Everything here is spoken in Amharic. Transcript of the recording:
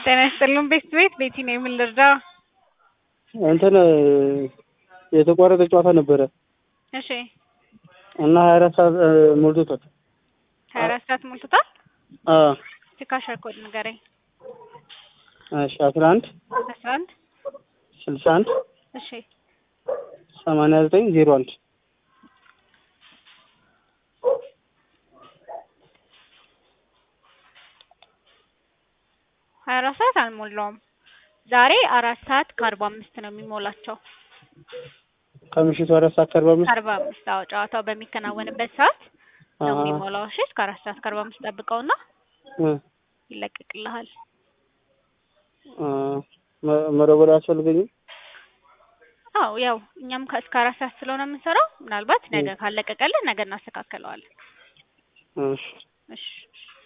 ጤና ይስጥልን ቤት ቤት ቤቲ ነው የምን ልርዳ? እንትን የተቋረጠ ጨዋታ ነበረ እሺ እና ሀያ አራት ሰዓት ሞልቶታል። ሀያ አራት ሰዓት ሞልቶታል። አዎ የካሸር ኮድ ንገረኝ። እሺ አስራ አንድ አስራ አንድ ስልሳ አንድ እሺ ሰማንያ ዘጠኝ ዜሮ አንድ ሀያ አራት ሰዓት አልሞላውም። ዛሬ አራት ሰዓት ከአርባ አምስት ነው የሚሞላቸው። ከምሽቱ አራት ሰዓት ከአርባ አምስት ከአርባ አምስት አዎ፣ ጨዋታው በሚከናወንበት ሰዓት ነው አሀ። የሚሞላው። እሺ እስከ አራት ሰዓት ከአርባ አምስት ጠብቀውና እ ይለቀቅልሃል። አ መ- መደወል አያስፈልገኝም? አዎ ያው እኛም ከ- እስከ አራት ሰዓት ስለሆነ የምንሰራው ምናልባት ነገ ካለቀቀልን ነገ እናስተካክለዋለን። እሺ እሺ